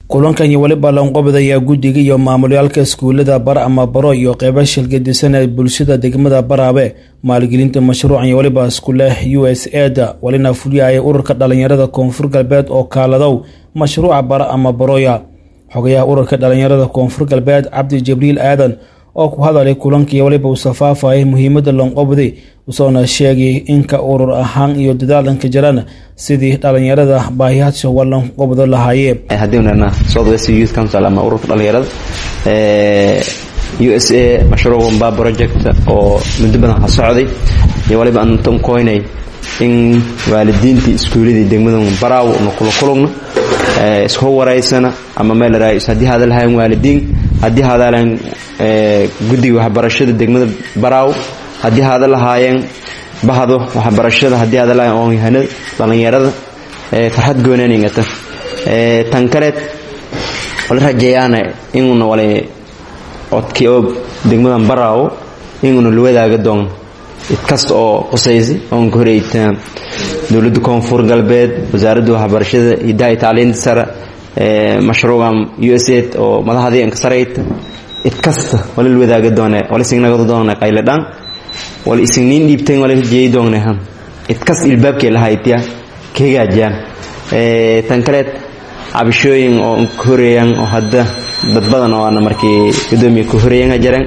kulankan iyo weliba lanqobadayaa guddiga iyo maamulyaalka iskuulada bar ama baro iyo qeybo shilgadisan ee bulshada degmada baraabe maalgelinta mashruucan iyo weliba iskuule u s eda walina fuliyaya ururka dhalinyarada koonfur galbeed oo kaaladow mashruuca bara ama baroya xogayaha ururka dhalinyarada koonfur galbeed cabdi jibriil aadan oo ku hadalay kulankaiyo weliba uu safaafayay muhiimada lanqobday usoona sheegay inka urur ahaan iyo dadaalanka jiraan sidii dhalinyarada baahiyaasha walanqobdo lahaayeen haddiinana southwest youth council ama ururka dhalinyarada u s a mashruuc wamba project oo muddo badan ha socday iyo waliba antan koynay in waalidiintii iskuuladii degmada baraaw na kula kulugno isku waraysana ama meel raayis haddii hadalhayan waalidiin haddii hadalayan guddiga waxbarashada degmada baraaw haddii hada lahaayeen bahdo waxbarashada haddii hada lahayen oonyahanada dhallinyarada farxad goonaaningata tan kaleed wala rajeeyaana inuuna wala codkii oo degmadan baraawo inuuna la wadaaga doon idkasta oo qusaysa oon ka horeyta dowladda koonfur galbeed wasaaradda waxbarashada hidaha iyo tacliinta sare mashruucan u s aid oo madaxdii anka sarayta idkasta wala la wadaaga doone wala isignagada doone qayladhaan wala isigniin dhiibteen wala rajeeyi doonnehan idkasta ilbaabkee lahaytiya ka hagaajiyaan tan kaleed cabashooyin oo ka horeeyaan oo hadda dad badan oo ana markii gudoomiya ka horeeyan jareen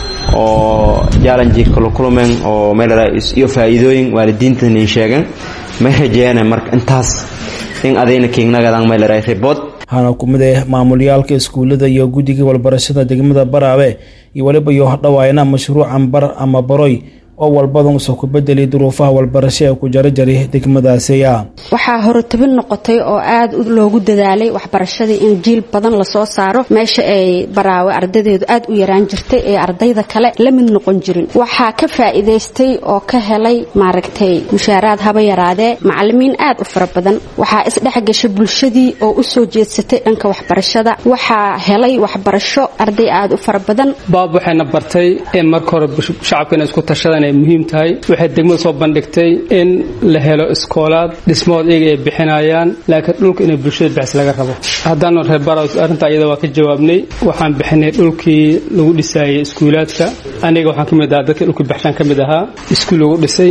oo jaalanji kala kulmeen oo meel iyo faa'iidooyin waalidiintan in sheegan may rajeeyaan marka intaas in adayna kiignagadan meel report waxaana ku mid ah maamulyaalka iskuullada iyo guddiga walbarashada degmada baraabe iyo weliba iyo hodhawaayana mashruucan bar ama baroy oo walbadan usoo ku bedelay duruufaha walbarasho ee ku jarajaray degmadaasiya waxaa horutabin noqotay oo aad loogu dadaalay waxbarashadii in jiil badan lasoo saaro meesha ay baraawe ardadeedu aad u yaraan jirtay ee ardayda kale la mid noqon jirin waxaa ka faa'iidaystay oo ka helay maaragtay mushaaraad haba yaraadee macalimiin aad u fara badan waxaa isdhexgashay bulshadii oo u soo jeedsatay dhanka waxbarashada waxaa helay waxbarasho arday aad u fara badan baab waxayna bartay in marka hore shacabka inay isku tashadaan ay muhiim tahay waxay degmada soo bandhigtay in la helo iskoolaad dhismood iyaga ay bixinayaan laakiin dhulka inay bulshada bixis laga rabo haddaanu reer baraws arrintaa iyada waa ka jawaabnay waxaan bixinay dhulkii lagu dhisaayay iskuulaadka aniga waxaan ka mid ahaa dadkii dhulka bixshaan ka mid ahaa iskuul lagu dhisay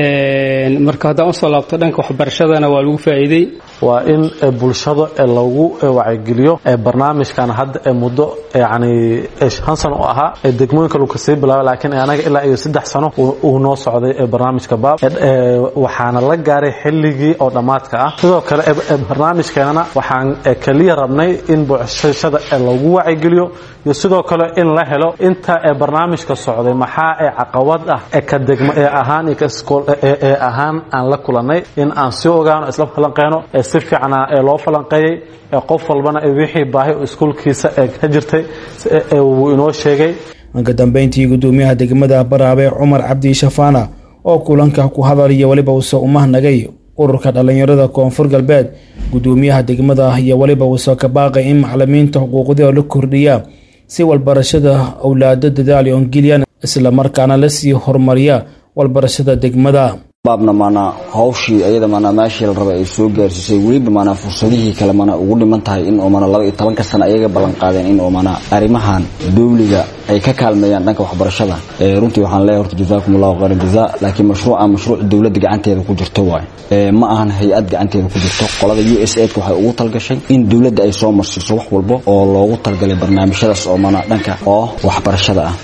marka haddaan usoo laabto dhanka waxbarashadana waa lagu faa'iiday waa in bulshada lagu wacyigeliyo barnaamijkan hadda ee muddo yani shan sano u ahaa degmooyinka lagu kasii bilaaba laakiin anaga ilaa iyo saddex sano uu noo socday barnaamijka baab waxaana la gaaray xilligii oo dhammaadka ah sidoo kale barnaamijkeenana waxaan keliya rabnay in bulshada lagu wacyigeliyo iyo sidoo kale in la helo inta barnaamijka socday maxaa ee caqabad ah ka degmo ee ahaan iyo ka iskool ee ahaan aan la kulanay in aan si ogaano isla falanqeyno si fiicna ee loo falanqeeyey qof walbana wixii baahi iskuulkiisa ee ka jirtay wuu inoo sheegay anka dambeyntii gudoomiyaha degmada baraabe cumar cabdi shafaana oo kulanka ku hadalaya weliba uuse umahnagay ururka dhalinyarada koonfur galbeed gudoomiyaha degmada iyo weliba uuse ka baaqay in macalimiinta xuquuqdii la kordhiya si walbarashada owlaado dadaal ongelyan islamarkaana lasii horumariya walbarashada degmada baabna maanaa hawshii ayada maanaa meeshii la rabay ay soo gaarsiisay weliba maanaa fursadihii kale maanaa ugu dhiman tahay in oo maanaa laba iyo tobanka sana ayaga ballan qaadeen in oo maanaa arrimahan dowliga ay ka kaalmeeyaan dhanka waxbarashada runtii waxaan leeyahay horta jazaakum allahu khayran jazaa laakiin mashruuca mashruuc dowladda gacanteeda ku jirto waaye ma ahan hay-ad gacanteeda ku jirto qolada u s aidka waxay ugu talgashay in dowladda ay soo marsiiso wax walbo oo loogu talgalay barnaamijyadaas oo maanaa dhanka oo waxbarashada ah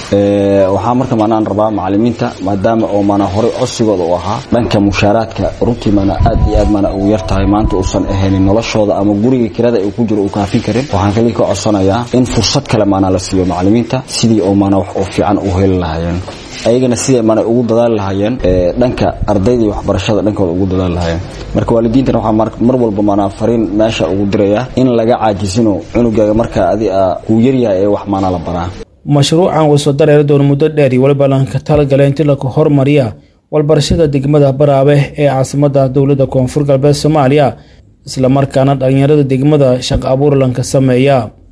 waxaa marka maanaan rabaa macalimiinta maadaama oo maanaa horey cosigooda u ahaa dhanka mushaaraadka runtii maanaa aad iyo aad maanaa ugu yar tahay maanta uusan ahaynin noloshooda ama guriga kirada uu ku jiro uu kaafin karin waxaan kali ka codsanayaa in fursad kale maanaa la siiyo macalimiinta sidii oo maanaa wax oo fiican u heli lahaayeen ayagana siday maanaa ugu dadaali lahaayeen dhanka ardayda iyo waxbarashada dhankooda ugu dadaali lahaayeen marka waalidiintana waxaa mar walba maanaa fariin meesha ugu diraya in laga caajisino cunugaaga markaa adi a kuu yaryahay ee wax maanaa la baraa mashruucan uu soo dareeri doono muddo dheer iyo weliba lanka talagala inti laku hormariya walbarashada degmada baraabe ee caasimada dowladda koonfur galbeed soomaaliya islamarkaana dhalinyarada degmada shaqo abuur lanka sameeya